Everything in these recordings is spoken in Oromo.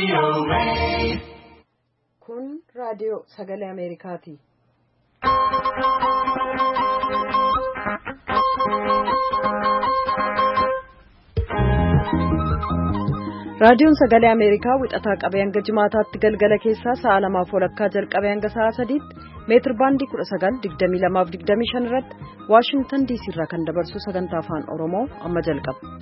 Kun raadiyoo sagalee Ameerikaati. Raadiyoon sagalee Ameerikaa wixataa qabee hanga jimaataatti galgala keessaa sa'a lamaaf walakkaa jalqabee hanga sa'a sadiitti meetir baandii 19:22-25 irratti Waashingtan diisii irraa kan dabarsu sagantaa afaan Oromoo amma jalqaba.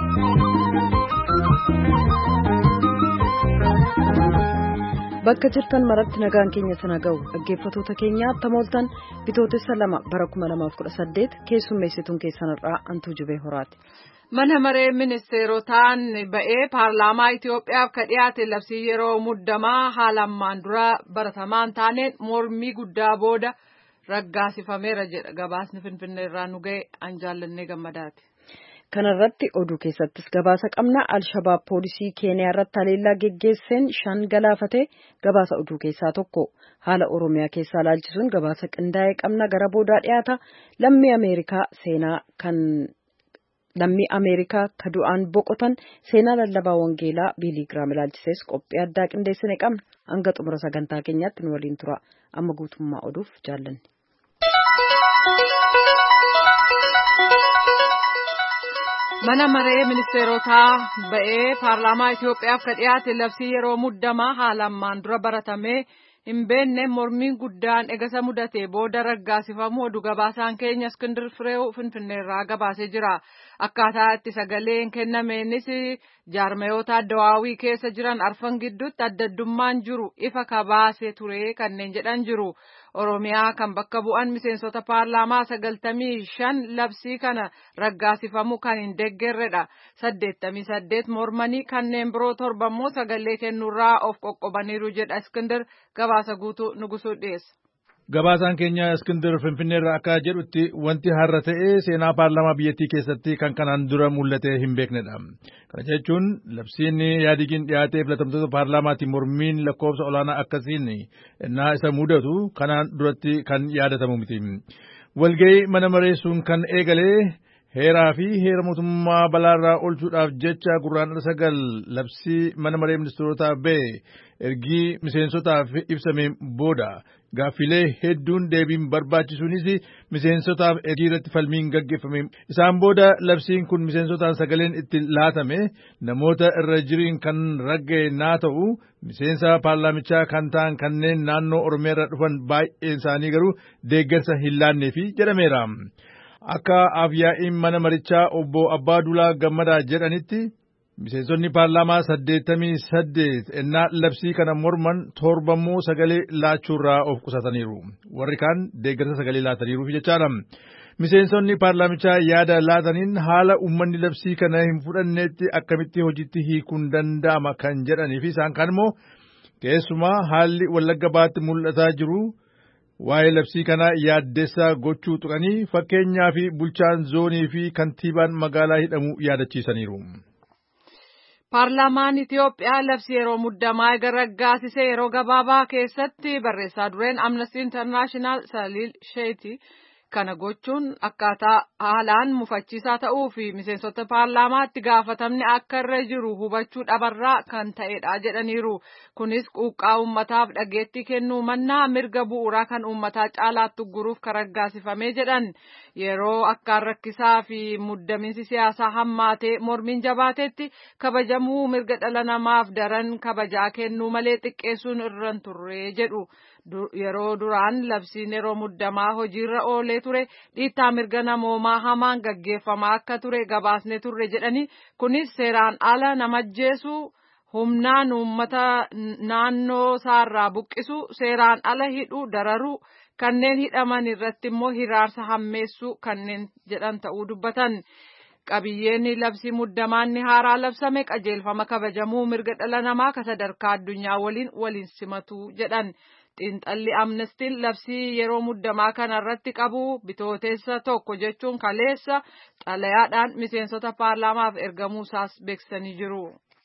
Bakka jirtan maratti nagaan keenya sana ga'u dhaggeeffatoota keenya tamooltan bitootessa lama bara 2018 keessummeessituun keessanirraa antuu jubee horaati. Mana maree ministeerotaan ba'ee paarlaamaa Itoophiyaaf ka dhiyaate labsii yeroo muddamaa haala ammaan dura baratamaan taaneen mormii guddaa booda raggaasifameera jedha gabaasni finfinnee irraa nu ga'e an jaallannee gammadaati. Kanarratti oduu keessattis gabaasa qabna Alshabaab poolisii Keeniyaa irratti haleellaa geggeesseen shan galaafate gabaasa oduu keessaa tokko haala Oromiyaa keessaa laalchisuun gabaasa qindaa'ee qabna gara boodaa dhiyaata lammii Ameerikaa seenaa kan lammii Ameerikaa ka du'aan boqotan seenaa lallabaa wangeelaa biiligiraam ilaalchisees qophii addaa qindeessine qabna hanga xumura sagantaa keenyaatti nu waliin tura amma guutummaa oduuf jaallanne. Mana maree ministeerotaa ba'ee paarlaamaa Itoophiyaaf ka dhiyaate labsii yeroo muddamaa haala ammaan dura baratamee hin beekne mormiin guddaan egasa mudate booda raggaasifamu oduu gabaasaan keenya Iskindir Fireew Finfinneerraa gabaasee jira. Akkaataa itti sagaleen kennameenis jaarmayoota addawaawii keessa jiran arfan gidduutti addaddummaan jiru ifa kabaasee ture kanneen jedhan jiru. Oromiyaa kan bakka bu'an miseensota paarlaamaa sagaltamii shan labsii kana raggaasifamu kan hin deeggarredha. Saddeettamii saddeet mormanii kanneen biroo torbammoo sagalee kennuurraa of qoqqobaniiru jedha Iskindir gabaasa guutuu nugusuu dhiyeessa. Gabaasaan keenya Iskindir Finfinneerraa akka jedhutti wanti har'a ta'ee seenaa paarlaamaa biyyattii keessatti kan kanaan dura mul'atee hin beeknedha. Kana jechuun labsiin yaadigiin dhiyaatee filatamtoota paarlaamaatiin mormiin lakkoofsa olaanaa akkasiin innaa isa mudatu kanaan duratti kan yaadatamu miti. Walga'ii mana mareessuun kan eegalee heeraa fi heera mootummaa balaarraa oolchuudhaaf jecha gurraandhala sagal labsii mana maree ministeerotaa ba'e ergii miseensotaaf ibsame booda gaaffilee hedduun deebiin barbaachisuunis miseensotaaf ergii irratti falmiin gaggeeffame isaan booda labsiin kun miseensotaan sagaleen itti laatame namoota irra jiriin kan ragga'e naa ta'u miseensa paarlaamichaa kan ta'an kanneen naannoo oromiyaa irraa dhufan baay'een isaanii garuu deeggarsa hin laanneefi jedhameera. Akka afyaa'iin mana marichaa obbo Abbaa Dulaa Gammadaa jedhanitti miseensonni paarlaamaa saddeettamii saddeet ennaa labsii kana morman torbammoo sagalee laachuurraa of qusataniiru. Warri kaan deeggarsa sagalee laataniiruuf jechaadha. Miseensonni paarlaamichaa yaada laataniin haala uummanni labsii kana hin fudhanneetti akkamitti hojiitti hiikuun danda'ama kan jedhanii fi isaan kaan immoo keessumaa haalli wallagga baatti mul'ataa jiru. Waa'ee labsii kanaa yaaddessaa gochuu tuqanii fakkeenyaa fi bulchaan zoonii fi kantiibaan magaalaa hidhamuu yaadachiisaniiru. Paarlaamaan Itoophiyaa labsii yeroo muddamaa eega raggaasisee yeroo gabaabaa keessatti barreessaa dureen Amnesty International Saliil Sheeti kana gochuun akkaataa haalaan mufachiisaa ta'uu fi miseensota paarlaamaa itti gaafatamni akka irra jiru hubachuu dhabarraa kan ta'edha jedhaniiru. Kunis quuqqaa uummataaf dhageettii kennuu mannaa mirga bu'uuraa kan uummataa caalaatti guruuf kan raggaasifamee jedhan yeroo akkaan rakkisaa fi muddamiinsi siyaasaa hammaatee mormiin jabaatetti kabajamuu mirga dhala namaaf daran kabajaa kennuu malee xiqqeessuun irra hin turre jedhu. yeroo duraan labsiin yeroo muddamaa hojiirra oolee ture dhiittaa mirga namoomaa hamaan gaggeeffamaa akka ture gabaasne turre jedhanii kunis seeraan ala nama ajjeesuu humnaan uummata naannoo isaarraa buqqisuu seeraan ala hidhuu dararuu kanneen hidhaman irratti immoo hiraarsa hammeessuu kanneen jedhan ta'uu dubbatan. qabiyyeen labsii muddamaanni haaraa labsame qajeelfama kabajamuu mirga dhala namaa ka sadarkaa addunyaa waliin waliin simatu jedhan. xiinxalli amnestiin labsii yeroo muddamaa kana irratti qabu bitooteessa tokko jechuun kaleessa xalayaadhaan miseensota paarlaamaaf ergamuu isaas beeksisanii jiru.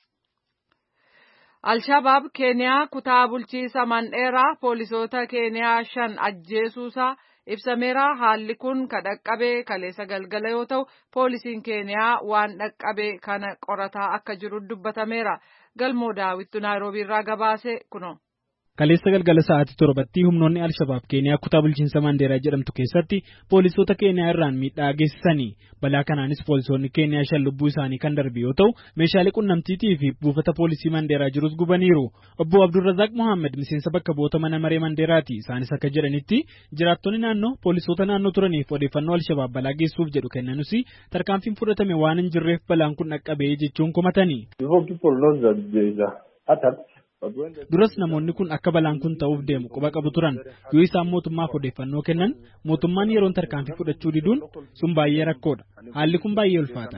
Alshabaab Keeniyaa kutaa bulchiisa Mandheeraa poolisoota Keeniyaa shan ajjeesuusaa ibsameera haalli kun ka dhaqqabe kaleessa galgala yoo ta'u poolisiin keeniyaa waan dhaqqabe kana qorataa akka jiru dubbatameera galmoo daawwittu naayiroobii irraa gabaase kuno. Kaleessa galgala sa'aatii torbatti humnoonni Alshabaab Keeniyaa kutaa bulchiinsa Mandeeraa jedhamtu keessatti poolisoota Keeniyaa irraan miidhaa geessisanii balaa kanaanis poolisoonni Keeniyaa shan lubbuu isaanii kan darbe yoo ta'u meeshaalee qunnamtiitii fi buufata poolisii Mandeeraa jirus gubaniiru. Obbo Abdulrazaaq Mohaammed miseensa bakka bu'oota mana maree Mandeeraati. Isaanis akka jedhanitti jiraattonni naannoo poolisoota naannoo turaniif odeeffannoo Alshabaab balaa geessuuf jedhu kennanuus tarkaanfiin fudhatame waan hin jirreef balaan kun dhaqqabee jechuun komatani. Duras namoonni kun akka balaan kun ta'uuf deemu quba qabu turan yoo isaan mootummaaf odeeffannoo kennan mootummaan yeroon tarkaanfii fudhachuu diduun sun baay'ee rakkoodha. Haalli kun baay'ee ulfaata.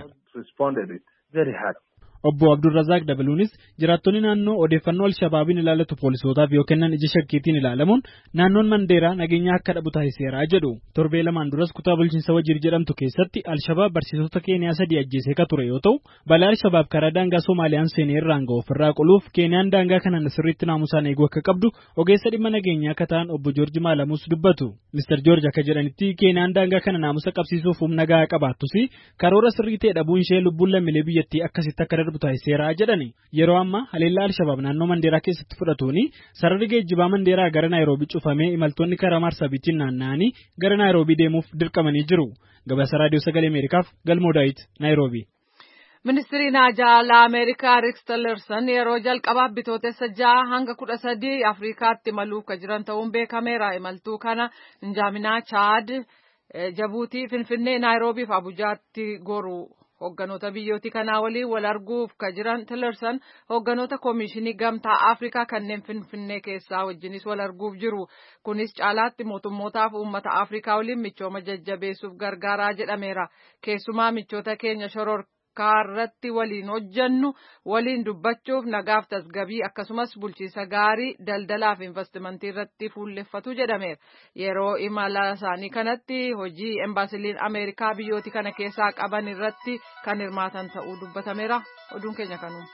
Obbo Abdulrazaaq dabaluunis jiraattonni naannoo odeeffannoo Alshabaabiin ilaalatu poolisootaaf yoo kennan ija shakkiitiin ilaalamuun naannoon Mandeeraa nageenya akka dhabu taasiseera jedhu. Torbee lamaan duras kutaa bulchiinsa Wajiir jedhamtu keessatti Alshabaab barsiisota Keeniyaa sadii ajjeesee ka ture yoo ta'u balaa Alshabaab karaa daangaa Soomaaliyaan seenee irraan ga'u ofirraa qoluuf Keeniyaan daangaa kana sirriitti naamusaan eeguu akka qabdu ogeessa dhimma nageenyaa akka ta'an obbo Joorji Maalamuus dubbatu. Mr. Joorji akka jedhanitti Keeniyaan daangaa kana naamusa qabsiisuuf humna gahaa qabaattus karoora sirrii ta'e dhabuun ishee lubbuun lammiilee biyyattii akkasitti akka darbu taasiseera jedhani yeroo ammaa haleellaa alshabaab naannoo mandeeraa keessatti fudhatuuni sararri geejjibaa mandeeraa gara naayiroobii cufamee imaltoonni karaa marsaabitiin naanna'anii gara naayiroobii deemuuf dirqamanii jiru gabaasa raadiyoo sagalee ameerikaaf galmoo daawit naayiroobii. Ministiriin Haajaalaa Ameerikaa Riks Tillerson yeroo jalqabaaf bitootessa ja'a hanga kudha sadii Afrikaatti imaluuf ka jiran ta'uun beekameera. Imaltuu kana Njaaminaa Chaad, Jabuutii, Finfinnee, Naayiroobii fi Abujaatti goru. Hogganoota biyyooti kanaa waliin wal arguuf ka jiran Tillerson hogganoota koomishinii gamtaa Afrikaa kanneen Finfinnee keessaa wajjinis wal arguuf jiru. Kunis caalaatti mootummootaaf uummata Afrikaa waliin michooma jajjabeessuuf gargaaraa jedhameera. Keessumaa michoota keenya shororkaa irratti waliin hojjannu waliin dubbachuuf nagaaf tasgabii akkasumas bulchiisa gaarii daldalaaf investimentii irratti fuulleffatu jedhameera. Yeroo imala isaanii kanatti hojii embaasiliin Ameerikaa biyyooti kana keessaa qaban irratti kan hirmaatan ta'uu dubbatameera. Oduun keenya kanuma.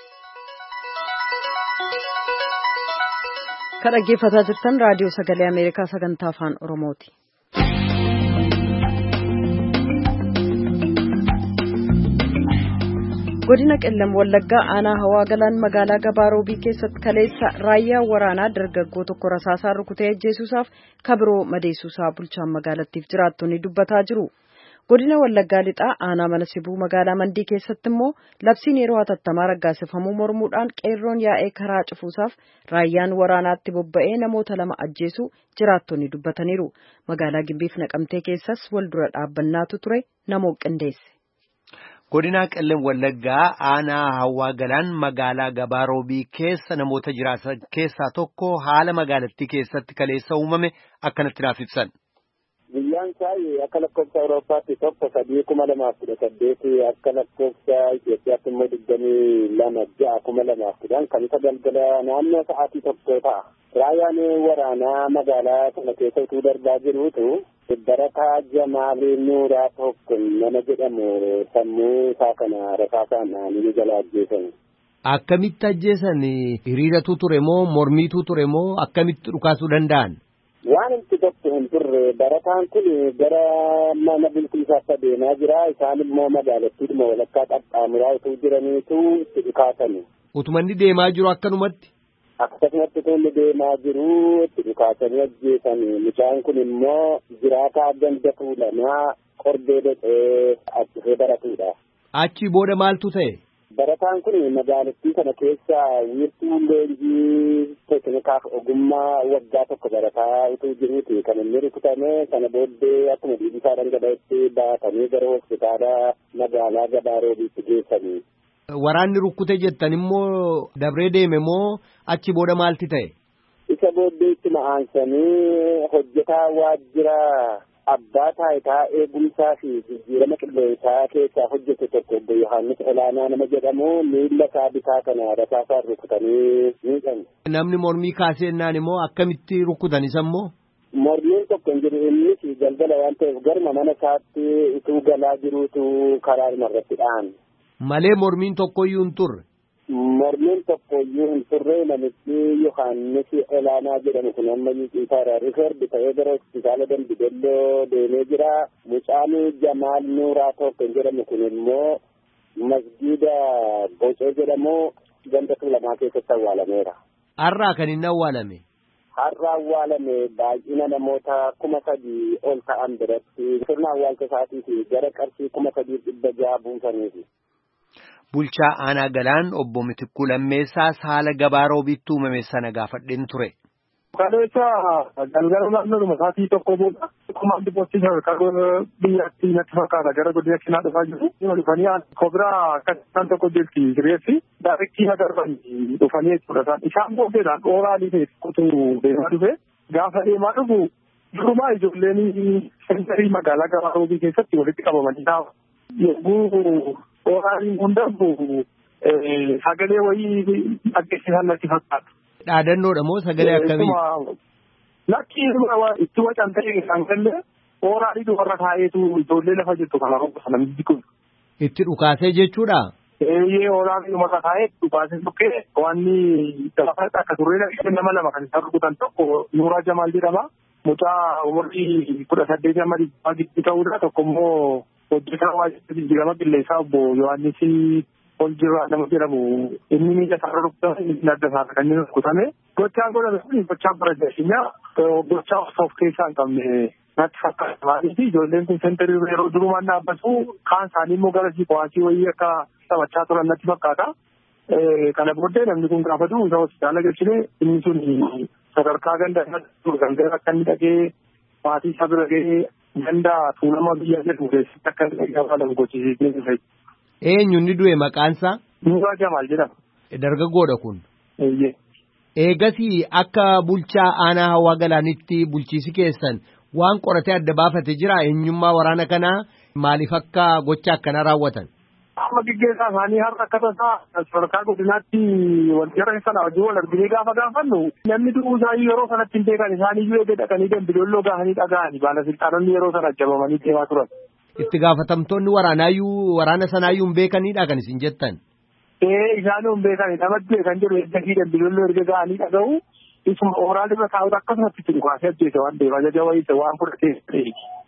Kan dhaggeeffataa jirtan raadiyoo sagalee Ameerikaa sagantaa afaan Oromooti. godina qellam wallaggaa aanaa hawaa galaan magaalaa gabaaroobii keessatti kaleessa raayyaa waraanaa dargaggoo tokko rasaasaan rukutee ajjeesuusaaf kabiroo madeessuusaa bulchaan magaalattiif jiraattonni dubbataa jiru. godina wallaggaa lixaa aanaa mana sibuu magaalaa mandii keessatti immoo labsiin yeroo hatattamaa raggaasifamuu mormuudhaan qeerroon yaa'ee karaa cufuusaaf raayyaan waraanaatti bobba'ee namoota lama ajjeesuu jiraattonni dubbataniiru magaalaa gimbiif naqamtee keessas wal dura dhaabbannaatu ture namoo qindeesse. godina qellem wallaggaa aanaa hawaa galaan magaalaa gabaaroobii keessa namoota jiraatan keessaa tokko haala magaalattii keessatti kaleessa uumame akkanatti naaf ibsan. Guyyaan isaa akka lakkoofsa Awurooppaatti tokko sadii kuma lamaaf kudha saddeeti akka lakkoofsa Itoophiyaatti immoo digdamii lama ja'a kuma lamaaf kudhan kan isa galgala naannoo sa'aatii tokko ta'a. Raayyaan waraanaa magaalaa kana keessa utuu darbaa jiruutu barataa Jamaalii Nuuraa tokko nama jedhamu sammuu isaa kana rasaasaan ni jala ajjeesan. Akkamitti ajjeesan hiriiratu ture moo mormiitu ture moo akkamitti dhukaasuu danda'an? Waan itti tokko hin turre barataan kun gara mana bulchiinsaatti adeemaa jira isaan immoo magaalattiidhuma walakkaa qaxxaamuraa utuu jiraniitu itti dhukaasani. Utumanni deemaa jiru akkanumatti? Akkasumatti tolli deemaa jiru itti dhukaasanii ajjeesanii mucaan kun immoo jiraataa ganda tuulamaa qorbee dhaqee achifee baratudha. Achi booda maaltu ta'e? Barataan kun magaalattii kana keessa wiirtuu leenjii teeknikaaf ogummaa waggaa tokko barataa utuu jiruuti kan inni rukutame kana booddee akkuma dhiibisaa dhangala'etti baatanii gara hospitaala magaalaa gabaaroobiitti geessanii. Waraanni rukkute jettan immoo dabree deeme moo achi booda maalti ta'e? Isa booddee itti ma'aansanii hojjetaa waajjira abbaa taayitaa eegumsaa fi jijjiirama qilleensaa keessaa hojjete tokko obbo Yohaannis Olaanaa nama jedhamu miilla isaa bitaa kana rasaasaan rukutanii miidhan. Namni mormii kaaseennaan immoo akkamitti rukutan isa immoo? Mormiin tokko hin jiru innis galgala waan ta'eef garma mana isaatti utuu galaa jiruutu karaa irratti dha'an. Malee mormiin tokkoyyuu hin turre. mormiin tokko iyyuu hin turre namichi Yohaannis Olaanaa jedhamu kun amma Yiqiisaadha. Rifeerdi ta'ee gara hospitaala Dambidelloo deemee jira. Mucaan Jamaal Nuuraa tokko jedhamu kun immoo masgiida Bocee jedhamu ganda lamaa keessatti awwaalameera. Har'aa kan inni awwaalame. Har'a awwaalame baay'ina namoota kuma sadii ol ta'an biratti sirna awwaalcha isaatiif gara qarshii kuma sadii dhibba jaha buusaniiti. Bulchaa aanaa galaan obbo Mitikkuu Lammeessaas haala gabaa roobiitti uumame sana gaafadheen ture. Kaleessa galgala naannoodhuma sa'aatii tokko booda komaandi poostii sadarkaa biyyatti natti fakkaata gara godina kinaa dhufaa jiru. Dhuma dhufanii kobiraa akka isaan tokko jirti sireessi daarektii agarban dhufanii jechuudha isaan. Isaan booddeedhaan dhooraalii ta'e tokkotu deemaa dhufe. Gaafa deemaa dhufu durumaa ijoolleen sentarii magaalaa gabaa roobii keessatti walitti qabamanii taa'u. Yogguu dhooraalii kun darbu sagalee wayii dhaggeessisan natti fakkaata. Dhaadannoodha moo sagalee akkamii? Lakki itti wacan ta'e kan galle dhooraalii dubarra taa'eetu ijoollee lafa jirtu kana roga namni kun. Itti dhukaasee jechuudha? Eeyyee dhooraalii dubarra taa'ee dhukaasee tukkee wanni lafa akka turree nama lama kan isaan rukutan tokko Nuuraa Jamaal jedhama. Mucaa umurii kudha saddeet amma dhibbaa gidduu ta'uudha tokko immoo hojjetaa waajjira jijjiirama qilleensaa obbo Yohaannis ol jirraa nama jedhamu inni miila isaarra rukutame inni adda isaarra kan inni rukutame gochaan godhame kun gochaa bara jaashinyaa gochaa of keessaa hin qabne natti fakkaata maaliif ijoolleen kun sentarii yeroo durumaan dhaabbatu kaan isaanii immoo gara siikowaasii wayii akka taphachaa turan natti fakkaata. Kana booddee namni kun gaafa du'u isa hospitaala galchine inni sun sadarkaa ganda gangara akka inni dhagee maatii isaa bira gahee ganda tuulama biyya jedhamu keessatti akka inni gaafatamu gochisiisnee Eenyu inni du'e maqaansaa? Nuuraa Jamaal jedhama. Dargaggoodha kun. Eeyyee. Eegasii akka bulchaa aanaa hawaa galaanitti bulchiisi keessan waan qoratee adda baafate jira eenyummaa waraana kanaa maaliif akka gocha akkanaa raawwatan? Amma gaggeessaa isaanii har'a akka tasaa sadarkaa godinaatti wantoota sana wajjin wal arginee gaafa gaafannu namni du'uu isaanii yeroo sanatti hin beekan isaaniiyyuu eegee dhaqanii dambidolloo gaahanii dhaga'anii baalasilxaanonni yeroo sana ajjabamanii deemaa turan. Itti gaafatamtoonni waraanaayyuu waraana sanaayyuu hin beekanidha kan isin jettan. Ee isaanuu hin beekani namatti kan jedhu eeggafii dambidolloo erga ga'anii dhaga'u isuma ooraal irra taa'utu akkasumatti itti dhukaasee ajjeese waan ta'eef ajaja wayisa waan fudhatee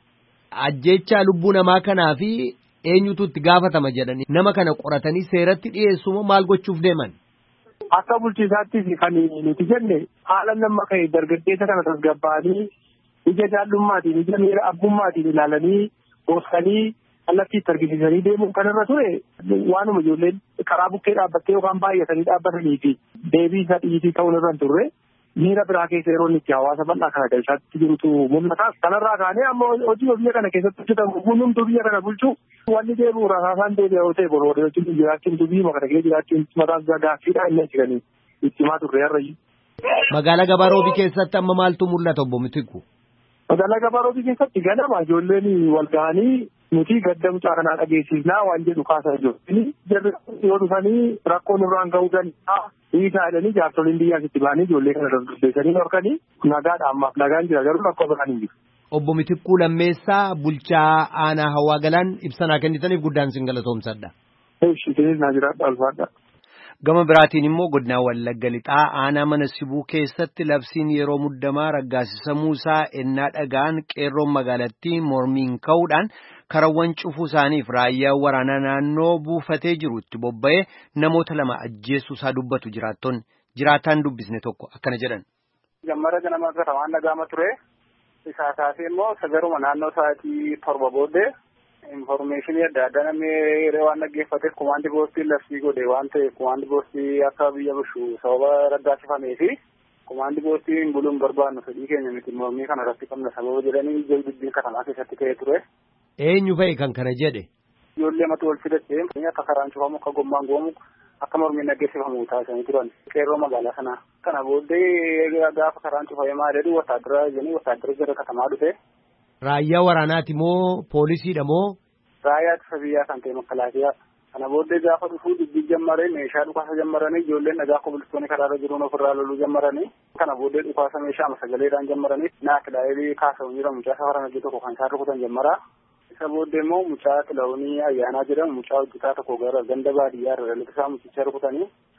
Ajjechaa lubbuu namaa kanaa fi eenyutu itti gaafatama jedhanii nama kana qoratanii seeratti dhiyeessuma maal gochuuf deeman. Akka bulchiisaattis kan nuti jenne haala nama ka'e dargaggeessa kana tasgabbaa'anii ija jaallummaatiin ija miira abbummaatiin ilaalanii goosanii kallattii itti argisiisanii deemuun kan irra ture waanuma ijoolleen karaa bukkee dhaabbattee yookaan baay'atanii dhaabbatanii fi deebii isa dhiitii ta'uun irra hin turre miira biraa keessa yeroo inni itti hawaasa bal'aa kana galchaatti jirutu mul'ata. Kanarraa kaanee amma hojii biyya kana keessatti hojjetamu hundumtuu biyya kana bulchuu wanni deebi'u rasaasaan deebi'a yoo ta'e boroodee wajjin jiraachuun dubii maka dhagee jiraachuun mataan gaaffiidha inni jiranii itti himaa turre har'ayyu. Magaalaa Gabaa Roobii keessatti amma maaltu mul'ata obbo Mitikku? Magaalaa Gabaa Roobii keessatti ganama ijoolleen wal ga'anii nuti gadda mucaa kanaa dhageessisnaa waan jedhu kaasaa jiru. Jarri yoo dhufanii rakkoo nurraan ga'uu danda'a. Hiikaa jedhanii jaarsoliin biyyaas itti ba'anii ijoollee kana dargaggeessanii horkanii nagaadha ammaaf nagaan jira garuu rakkoo biraan hin jiru. Obbo Mitikkuu Lammeessaa bulchaa aanaa hawaa galaan ibsanaa kennitaniif guddaan sin galatoomsadha. Ishee naa jiraadha alfaadha. Gama biraatiin immoo godinaa Wallagga Lixaa aanaa mana sibuu keessatti labsiin yeroo muddamaa raggaasisamuu isaa ennaa dhagaan qeerroon magaalattii mormiin ka'uudhaan karawwan cufuu isaaniif raayyaa waraanaa naannoo buufatee jiru itti bobba'ee namoota lama ajjeessuu isaa dubbatu jiraattonni jiraataan dubbisne tokko akkana jedhan. Gammara ganama irra waan dhagaama ture isaa taatee immoo sagaruma naannoo sa'aatii torba booddee informeeshinii adda addaa namni waan dhaggeeffateef kumaandi boostiin labsii godhe waan ta'eef kumaandi boostii akka biyya bushu sababa raggaasifamee fi kumaandi boostiin buluun barbaannu fedhii keenya miti mormii kana irratti qabna sababa jedhanii ija dubbiin katamaa keessatti ka'ee ture. Eenyu fa'i kan kana jedhe? Ijoollee mata wal fidattee akka karaan cufamu akka gommaan goomu akka mormiin dhaggeeffamu taasisanii turan qeerroo magaalaa sanaa. Kana booddee gaafa karaan cufamee maal jedhu wasaadira jedhanii wasaadira gara katamaa dhufe. Raayyaa waraanaati moo poolisiidha moo? Raayyaa ittisa biyyaa kan ta'e makalaakiyaa. Kana booddee gaafa dhufuu dubbii jammaree meeshaa dhukaasa jammaranii ijoolleen dhagaa kobilistoonni karaarra jiruun ofirraa loluu jammaranii. Kana booddee dhukaasa meeshaa sagaleedhaan jammaranii naa kilaa'ee kaasa'u jira mucaa safaran hojii tokko kan isaan rukutan jammaraa. Isa booddee immoo mucaa kilaa'uunii ayyaanaa jedhamu mucaa hojjetaa tokko gara ganda baadiyyaa irra dhalata isaa mucicha rukutanii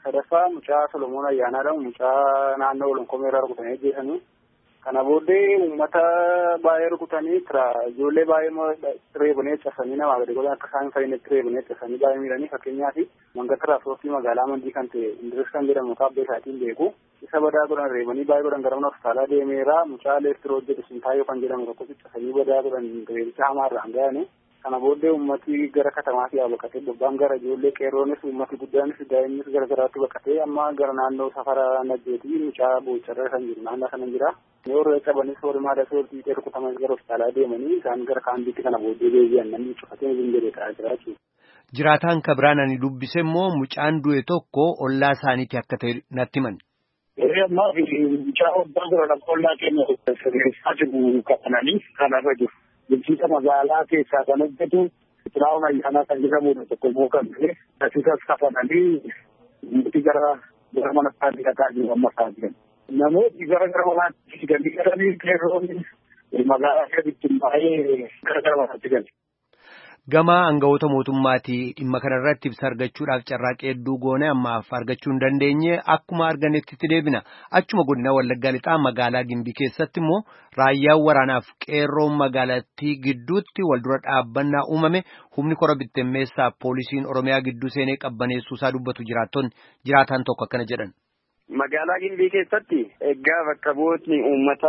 sadaffaa mucaa Solomoon Ayyaanaadha. Mucaa naannoo Olonkomeeraa rukutanii ajjeesanii. Kana booddee uummata baay'ee rukutanii ijoollee baay'ee reebanii cabsanii namaa gadi godhan akka isaan fayyinitti reebanii cabsanii baay'ee miidhanii fakkeenyaaf manga tiraanspoortii magaalaa mandii kan ta'e Indiris kan jedhamu kaabbee isaatiin beeku isa badaa godhan reebanii baay'ee godhan gara mana hospitaalaa deemeera mucaa leestiroo jedhu sintaayoo kan jedhamu tokko cabsanii badaa godhan reebicha hamaarraan ga'anii kana booddee ummati gara katamaatti yaa baqatee bobbaan gara ijoollee qeerroonis ummati guddaanis daa'imnis gara garaatti baqatee amma gara naannoo safara najjeetii mucaa boocharra kan jiru naannoo sana jira. Yeroo qabanis horimaa dasoo fiixee rukutaman gara hospitaalaa deemanii isaan gara kaambiitti kana booddee deebi'an namni cufatee hin jedhee ta'aa jira jechuudha. Jiraataan kabiraan ani dubbise immoo mucaan du'e tokko ollaa isaaniiti akka ta'e natti himan. Yeroo ammaa mucaa obbaa bira lafa ollaa keenya sirreessaa jiru qabananii kanarra jiru. Bulchiinsa magaalaa keessaa kan hojjetu xiraa'oon ayyaanaa kan jedhamudha tokko immoo kan ta'e asisas kafananii nuti gara gara mana isaanii dhaqaa jiru amma isaa jiran. Namooti gara gara manaatti fiiganii galanii qeerroonni magaalaa keessatti baay'ee gara gara manaatti galu. Gama aangawoota mootummaatii dhimma kanarratti ibsa argachuudhaaf carraaqee hedduu goone ammaaf argachuu hin dandeenye akkuma arganetti itti deebina achuma godina wallaggaa lixaa magaalaa gimbii keessatti immoo raayyaan waraanaaf qeerroon magaalattii gidduutti waldura dhaabbannaa uumame humni kora bittimmeessaa poolisiin oromiyaa gidduu seenee qabbaneessuusaa dubbatu jiraattonni jiraataan tokko akkana jedhan. Magaalaa Gimbii keessatti egaa bakka bu'ootni uummata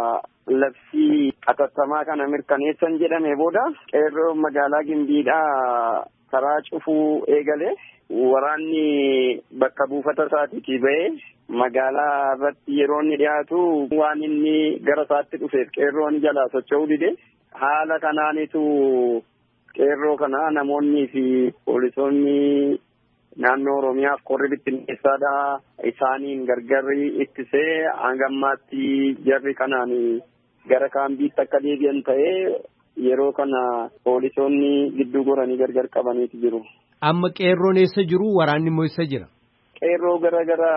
labsii atattamaa kana mirkaneessan jedhame booda qeerroo magaalaa Gimbiidhaa karaa cufuu eegale waraanni bakka buufata isaatiitii ba'ee magaalaa irratti yeroo inni dhiyaatu waan inni gara isaatti dhufeef qeerroon jalaa socho'uu dide haala kanaanitu qeerroo kana namoonnii fi poolisoonni naannoo Oromiyaaf korri bittinneessaadha isaaniin gargarri ittisee hanga ammaatti jarri kanaan gara kaambiitti akka deebi'an ta'ee yeroo kana poolisoonni gidduu goranii gargar qabaniiti jiru. Amma qeerroon eessa jiru waraanni immoo eessa jira? Qeerroo gara gara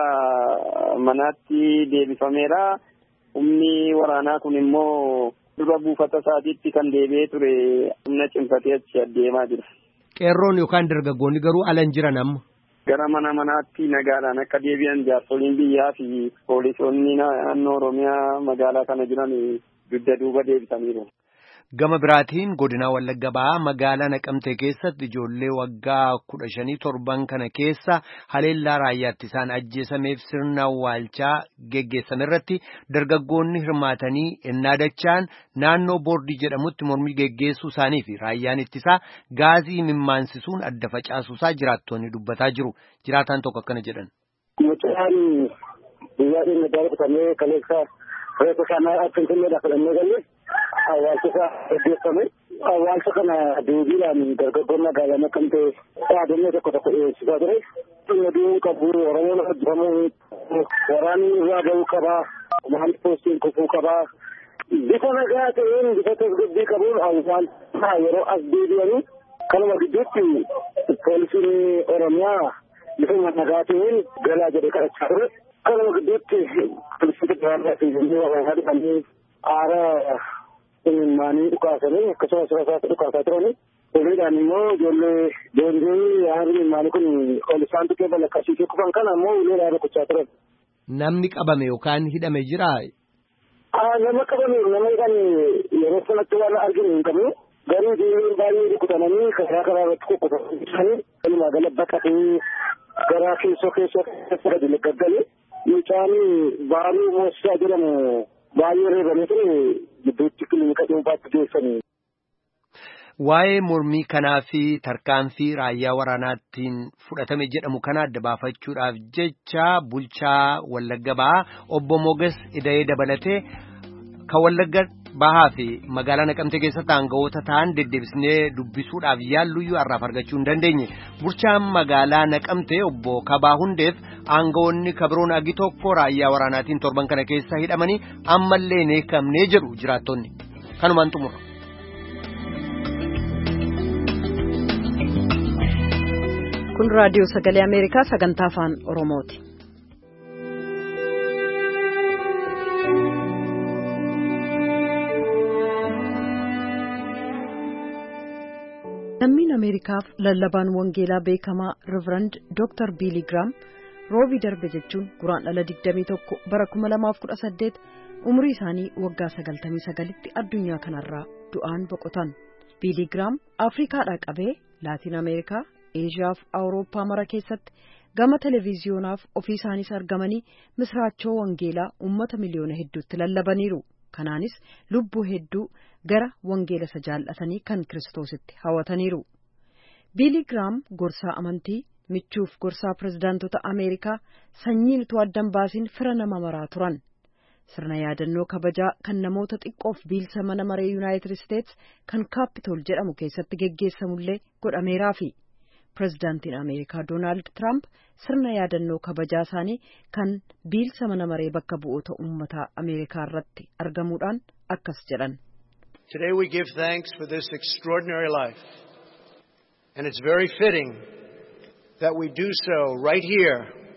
manaatti deebifameera. Humni waraanaa kun immoo dura buufata isaatiitti kan deebi'ee ture humna cimfatee achi adeemaa jira. Qeerroon yookaan dargaggoonni garuu alan jiran amma. Gara mana manaatti nagaadhaan akka deebi'an jaarsoliin biyyaa fi poolisoonni naannoo Oromiyaa magaalaa kana jiran dugda duuba deebisaniiru. Gama biraatiin godina Wallagga Bahaa magaalaa Naqamtee keessatti ijoollee waggaa kudha shanii torban kana keessa haleellaa raayyaatti isaan ajjeesameef sirna awwaalchaa geggeessame irratti dargaggoonni hirmaatanii ennaadachaan naannoo boordii jedhamutti mormii geggeessuu isaanii fi raayyaan ittisaa gaazii mimmaansisuun adda facaasuusaa jiraattonni dubbataa jiru. Jiraataan tokko akkana jedhan. Mucaan biyyaa dhimma jaallatamee kaleessa reefa kanaa finfinneedhaa fudhannee galle awwaalcha isaa gaggeeffame. Awwaalcha kana deebiidhaan dargaggoon magaalaa naqamtee dhaadannoo tokko tokko dhiyeessisaa ture. Dhimma du'uu qabu, Oromoon hojjetamuu, waraanni irraa bahuu qabaa, maal poostiin kufuu qabaa. Bifa nagaa ta'een bifa tasgabbii qabuun awwaalcha yeroo as deebi'anii kanuma gidduutti poolisiin Oromiyaa bifa nagaa ta'een galaa jedhee kadhachaa ture. Kanuma gidduutti poolisiin federaalaa fi jennee waraanaa dhufanii aara imimmaanii dhukaasanii akkasumas rasaasa dhukaasaa turani. Oliidhaan immoo ijoollee boonjii aarri imimmaanii kun ol isaan tuqee balaqqasiisee kufan kana immoo uleedhaan rukuchaa turan. Namni qabame yookaan hidhame jiraa? Nama qabame nama hidhame yeroo sanatti waan arginu hin qabnu. Garuu ijoolleen baay'ee rukutamanii karaa karaa irratti kukkutamanii walumaa gala baqatee gara keessoo keessoo keessa gadi gaggale. Mucaan baaruu moosisaa jedhamu baay'ee reebamee ture gidduutti kilinika dhuunfaatti geessanii. Waa'ee mormii kanaa fi tarkaanfii raayyaa waraanaatiin fudhatame jedhamu kana adda baafachuudhaaf jecha bulchaa Wallagga Bahaa obbo Moges Ida'ee dabalatee kan Wallagga Bahaa fi magaalaa Naqamtee keessatti aangawoota ta'an deddeebisnee dubbisuudhaaf yaalluyyuu har'aaf argachuu hin dandeenye. Bulchaan magaalaa Naqamtee obbo Kabaa Hundeef aangawoonni kabiroon agi tokko raayyaa waraanaatiin torban kana keessa hidhamanii ammallee hin eekamnee jedhu jiraattonni. Kanumaan xumura. kun raadiyoo sagalee ameerikaa sagantaa afaan oromooti. lammiin ameerikaaf lallabaan wangeelaa beekamaa riverand dr biili giraam roobii darbe jechuun guraandhala 21 bara 2018 umurii isaanii waggaa 99tti addunyaa kanarraa du'aan boqotan biiligiraam afriikaadhaa qabee laatiin ameerikaa eeshiyaa fi awurooppaa mara keessatti gama televiziyonaaf ofii isaaniis argamanii misraachoo wangeelaa uummata miliyoona hedduutti lallabaniiru kanaanis lubbuu hedduu gara wangeela isa jaallatanii kan kiristoositti hawataniiru biiligiraam gorsaa amantii michuuf gorsaa pirezidaantota ameerikaa sanyiin utuu addan baasiin fira nama maraa turan sirna yaadannoo kabajaa kan namoota xiqqoof biilsa mana maree yuunaayitid isteets kan kaapitool jedhamu keessatti geggeessamullee godhameeraa fi pirezidaantiin ameerikaa doonaald tiraamp sirna yaadannoo kabajaa isaanii kan biilsa mana maree bakka bu'oota uummataa ameerikaa irratti argamuudhaan akkas jedhan. Today we give thanks for this extraordinary life and it's very fitting that we do so right here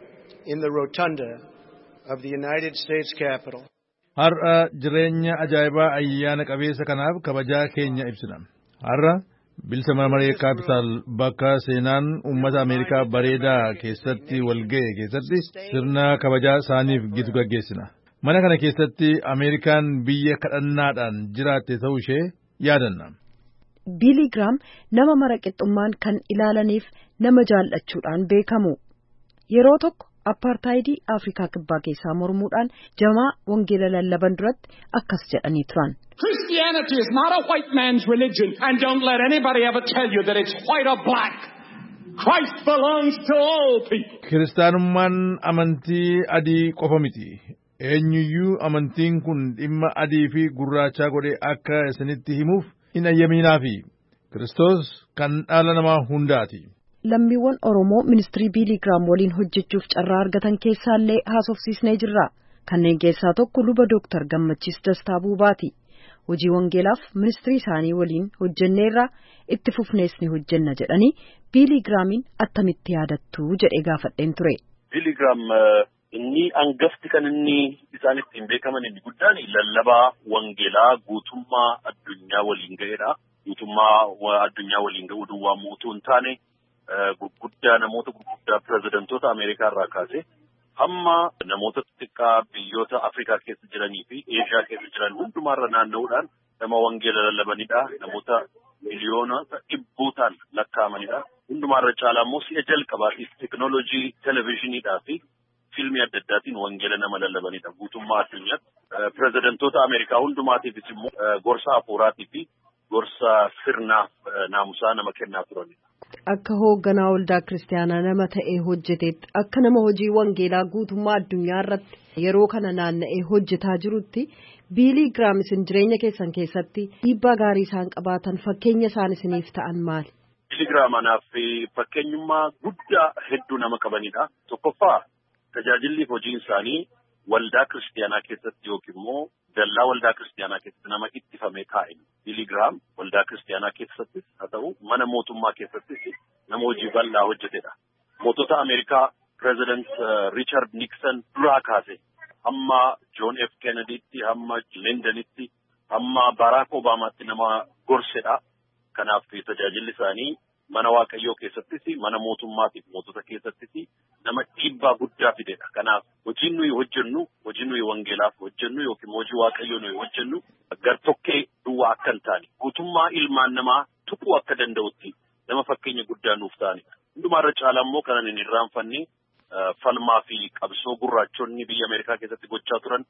in the rotunda of the United States Capitol. Har'a jireenya ajaa'ibaa ayyaana qabeessa kanaaf kabajaa keenya ibsina. Har'a bilisa mana maree kaapitaal bakka seenaan uummata Ameerikaa bareedaa keessatti walga'e keessatti sirna kabajaa isaaniif gitu gaggeessina. Mana kana keessatti Ameerikaan biyya kadhannaadhaan jiraatte ta'uu ishee yaadanna. biiligiraam nama mara qixxummaan kan ilaalaniif nama jaallachuudhaan beekamu yeroo tokko appaartaayidii afrikaa kibbaa keessaa mormuudhaan jamaa wangeela lallaban duratti akkas jedhanii turan. Christianity is not a white man's religion and don't let anybody ever tell you that it's white or black. Christ belongs to all people. Kiristaanummaan amantii adii qofa miti. Eenyuyyuu amantiin kun dhimma adii fi gurraachaa godhee akka isinitti himuuf hin ayyaminaafi Kiristoos kan dhala namaa hundaati. Lammiiwwan Oromoo ministirii biiligiraam waliin hojjechuuf carraa argatan keessaallee haasofsiisnee jirra. Kanneen keessaa tokko luba Dooktar Gammachiis Dastaa Buubaati. Hojii wangeelaaf ministirii isaanii waliin hojjenneerra itti fufnees ni hojjenna jedhanii biiligiraamiin attamitti yaadattu jedhee gaafadheen ture. Biiligiraam inni angafti kan inni isaan ittiin beekaman inni guddaan lallabaa wangeelaa guutummaa addunyaa waliin ga'edha. Guutummaa addunyaa waliin ga'uu duwwaa mootuu hin taane gurguddaa namoota gurguddaa pirezidantoota Ameerikaa irraa kaase hamma namoota xixiqqaa biyyoota Afrikaa keessa jiranii fi Eeshiyaa keessa jiran hundumaarra naanna'uudhaan nama wangeela lallabanidha. Namoota miliyoona dhibbootaan lakkaa'amanidha. Hundumaarra caalaa immoo si'a jalqabaatiif teekinooloojii televezyiiniidhaa fi fiilmii adda addaatiin wangeela nama lallabanidha. Guutummaa addunyaatti pirezidantoota Ameerikaa hundumaatiifis immoo gorsa hafuuraatii fi gorsa sirnaaf naamusaa nama kennaa turanidha. Akka hoogganaa waldaa kiristaanaa nama ta'ee hojjeteetti akka nama hojii wangeelaa guutummaa addunyaa irratti yeroo kana naanna'ee hojjetaa jirutti biilii giraam isin jireenya keessan keessatti dhiibbaa gaarii isaan qabaatan fakkeenya isaan isiniif ta'an maali? Biilii giraam anaaf fakkeenyummaa guddaa hedduu nama qabanidha. Tokkoffaa tajaajilli hojiin isaanii waldaa kiristaanaa keessatti yookiin immoo dallaa waldaa kiristaanaa keessatti nama ittifamee taa'e. Biiligiraam waldaa kiristaanaa keessattis haa ta'u mana mootummaa keessattis nama hojii bal'aa hojjetedha. Mootota Ameerikaa pireezidant Riichard Nikson duraa kaase hamma Joon F. Kennedytti hamma Lindanitti hamma Baraak Obaamaatti nama gorsedha. Kanaaf tajaajilli isaanii mana waaqayyoo keessattis mana mootummaatiif mootota keessattis nama dhiibbaa guddaa fidedha. Kanaaf hojiin nuyi hojjennu hojii nuyi wangeelaaf hojjennu yookiin hojii waaqayyoo nuyi hojjennu gartokkee duwwaa akka hin taane guutummaa ilmaan namaa tuquu akka danda'utti nama fakkeenya guddaa nuuf ta'anidha. Hundumaarra caalaa immoo kanan hin irraanfanne falmaa fi qabsoo gurraachonni biyya Ameerikaa keessatti gochaa turan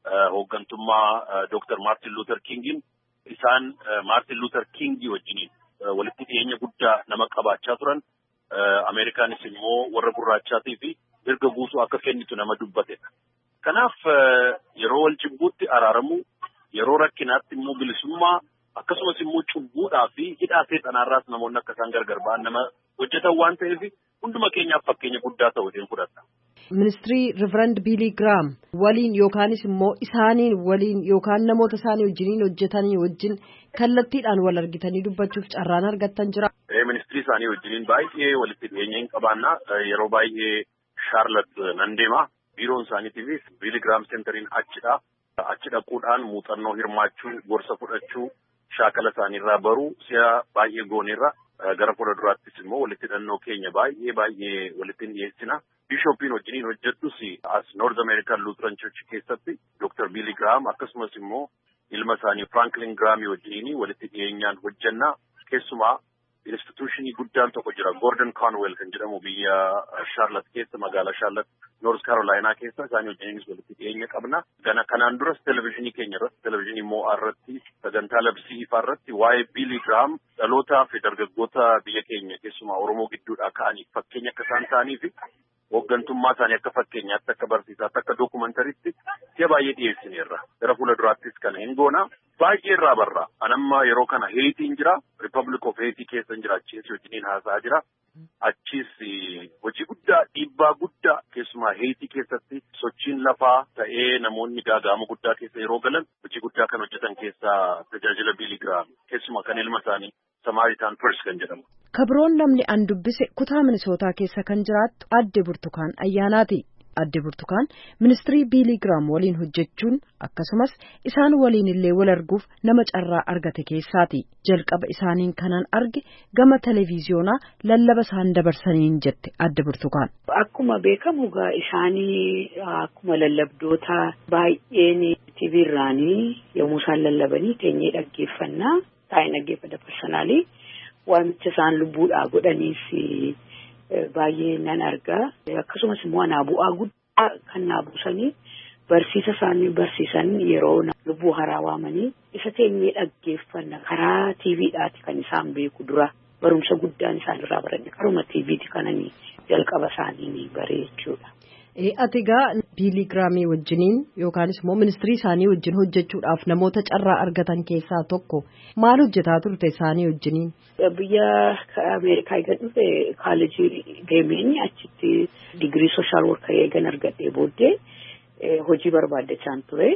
hooggantummaa Dr. Martin Luther Kingin isaan Martin Luther Kingii wajjiniin walitti dhiyeenya guddaa nama qabaachaa turan. Ameerikaanis immoo warra gurraachaatii fi mirga guutuu akka kennitu nama dubbatedha. Kanaaf yeroo wal jibbuutti araaramu yeroo rakkinaatti immoo bilisummaa akkasumas immoo cubbuudhaa fi hidhaa seexanaarraas namoonni akka isaan gargar ba'an nama hojjetan waan ta'eef hunduma keenyaaf fakkeenya guddaa ta'u jedheen fudhata. Ministirii Riverand Biilii Giraam waliin yookaanis immoo isaaniin waliin yookaan namoota isaanii wajjiniin hojjetanii wajjin kallattiidhaan wal argitanii dubbachuuf carraan argattan jira. Ministirii isaanii wajjiniin baay'ee walitti dhiyeenya hin qabaanna yeroo baay'ee Shaarlat nan deema biiroon isaaniitiifis Biilii Giraam seentariin achidha. Achi dhaquudhaan muuxannoo hirmaachuu gorsa fudhachuu shaakala isaaniirraa baruu si'a baay'ee gooneerra gara fuula duraattis immoo walitti hidhannoo keenya baay'ee baay'ee walitti dhiyeessina. Bishoppiin wajjiniin hojjedhus as North American Lutheran Church keessatti Dr. Billy Graham akkasumas immoo ilma isaanii Franklin Graham wajjiniin walitti dhiyeenyaan hojjannaa keessumaa instituushinii guddaan tokko jira Gordon Conwell kan jedhamu biyya Charlotte keessa magaalaa Charlotte North Carolina keessa isaanii wajjiniinis walitti dhiyeenya qabna. Gana kanaan duras televezyiinii keenya irratti televezyiinii mo'aa irratti sagantaa labsii ifaa irratti waa'ee Billy Graham dhalootaa fi dargaggoota biyya keenya keessumaa Oromoo gidduudhaa ka'aniif fakkeenya akka isaan ta'anii fi hooggantummaa isaanii akka fakkeenyaatti akka barsiisaatti akka dookumantariitti si'a baay'ee dhiyeessineerra. Gara fuula duraattis kana hin goona. Baay'ee irraa barra. Anamma yeroo kana Heetiin jira. Republic of Heetii keessa jira. Achiis wajjiniin haasa'aa jira. Achiis hojii guddaa dhiibbaa guddaa keessumaa Heetii keessatti sochiin lafaa ta'ee namoonni gaaga'ama guddaa keessa yeroo galan hojii guddaa kan hojjetan keessaa tajaajila Billy Graham keessumaa kan ilma isaanii Samaritaan Pers kan jedhamu. Kabroon namni an dubbise kutaa Minisootaa keessa kan jiraattu adde Burtukaan Ayyaanaati. Adde Burtukaan ministirii Biilii Giraam waliin hojjechuun akkasumas isaan waliin illee wal arguuf nama carraa argate keessaati. Jalqaba isaaniin kanan arge gama televiziyoonaa lallaba isaan dabarsaniin jette adde Burtukaan. Akkuma beekamu gaa isaanii akkuma lallabdoota baay'een TV irraanii yommuu isaan lallabanii teenyee dhaggeeffannaa taa'ee dhaggeeffata personaalii waamicha isaan lubbuudhaa godhaniif. baay'ee nan argaa akkasumas immoo anaa bu'aa guddaa kan naa buusanii barsiisa isaanii barsiisan yeroo lubbuu haraa waamanii isa teenyee dhaggeeffanna karaa tiiviidhaati kan isaan beeku dura barumsa guddaan isaan irraa baranne karuma tiiviiti kananii jalqaba isaanii baree jechuudha. Ati egaa biilii giraamii wajjiniin yookaanis immoo ministirii isaanii wajjin hojjechuudhaaf namoota carraa argatan keessaa tokko maal hojjetaa turte isaanii wajjiniin? Biyya Ameerikaa eegan dhufe kaalejii deemeen achitti digirii sooshaal workii eegan argadhee booddee hojii barbaaddachaan ture.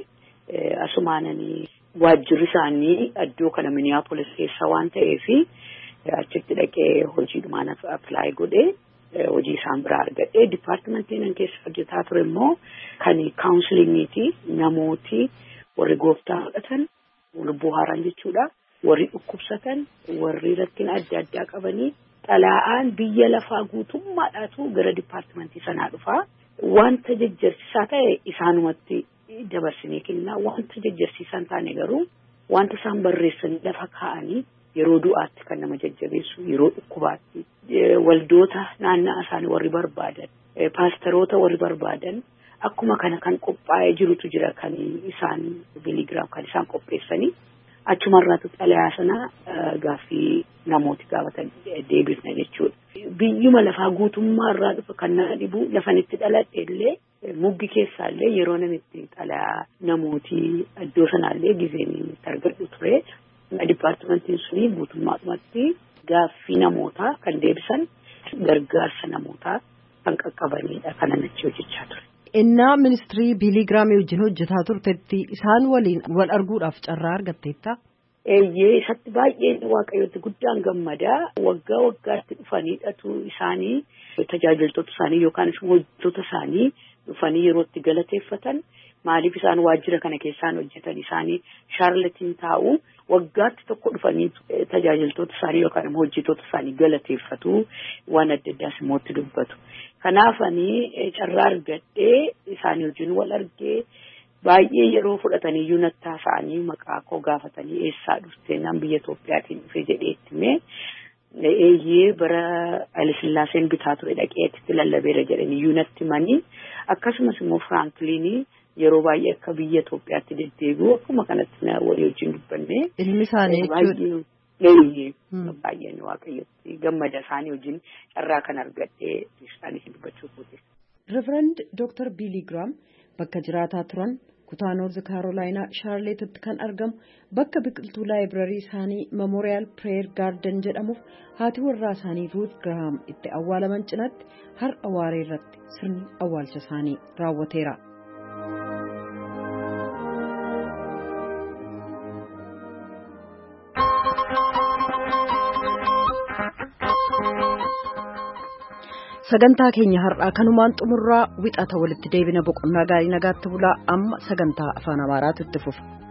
Asumaananii waajjirri isaanii iddoo kana Minneapolis keessa waan ta'eef achitti dhaqee hojiidhumaan appilaayi godhee. hojii isaan biraa argadhee dipaartimentiin keessa hojjetaa ture immoo kan kaawunsiliingiiti namooti warri gooftaa fudhatan lubbuu haaraan jechuudha warri dhukkubsatan warri rakkina adda addaa qabanii xalaa'aan biyya lafaa guutummaadhaatu gara dipaartimentii sanaa dhufaa wanta jajjarsiisaa ta'e isaanumatti dabarsinee kennaa wanta jajjarsiisaa hin taane garuu wanta isaan barreessanii lafa kaa'anii yeroo du'aatti kan nama jajjabeessu yeroo dhukkubaatti waldoota naanna'aa isaanii warri barbaadan paasteroota warri barbaadan akkuma kana kan qophaa'ee jirutu jira kan isaan biligiraam kan isaan qopheessanii achumarraatu xalayaa sana gaaffii namooti gaafatan deebifna jechuudha. Biyyuma lafaa guutummaa irraa dhufa kan nama dhibu lafanitti dhaladhe illee muggi keessaallee yeroo namitti xalayaa namooti iddoo sanaallee gizeen itti argadhu ture. Dipaartimentiin suni guutummaadhumatti gaaffii namootaa kan deebisan gargaarsa namootaa kan qaqqabanidha kanan achi hojjechaa ture. Innaa ministirii biilii giraamii wajjin hojjetaa turtetti isaan waliin wal arguudhaaf carraa argatteetta? Eeyyee isatti baay'een waaqayyooti guddaan gammadaa waggaa waggaatti dhufaniidhatu isaanii tajaajiltoota isaanii yookaan hojjettoota isaanii dhufanii yeroo itti galateeffatan maaliif isaan waajjira kana keessaan hojjetan isaanii shaarlatiin taa'u waggaatti tokko dhufanii tajaajiltoota isaanii yookaan immoo hojjettoota isaanii galateeffatu waan adda addaas immoo itti dubbatu. Kanaaf ani carraa argadhee isaanii wajjin wal argee baay'ee yeroo fudhatanii iyyuu nattaa isaanii maqaa koo gaafatanii eessaa dhufte nan biyya Itoophiyaatiin dhufe jedhee ittime eeyyee bara Hayilasillaaseen bitaa ture dhaqee itti lallabeera jedhanii iyyuu natti himanii akkasumas immoo Firaankilinii yeroo baay'ee akka biyya Itoophiyaatti deddeebi'u akkuma kanatti walii wajjin dubbanne. Ilmi isaanii jechuudha. Eeyyee baay'een waaqayyotti gammada isaanii wajjin carraa kan argadhee isaanii dubbachuu kooti. Reverend Dr. Billy Graham bakka jiraataa turan kutaa noorzi kaarolaayinaa shaarleetitti kan argamu bakka biqiltuu laayibrarii isaanii memoriyaal pireer gaarden jedhamuuf haati warraa isaanii ruut girahaam itti awwaalaman cinatti har'a waaree irratti sirni awwaalcha isaanii raawwateera. sagantaa keenya har'aa kanumaan xumurraa wixata walitti deebina boqonnaa gaarii nagaatti bulaa amma sagantaa afaan amaaraatu itti fufa.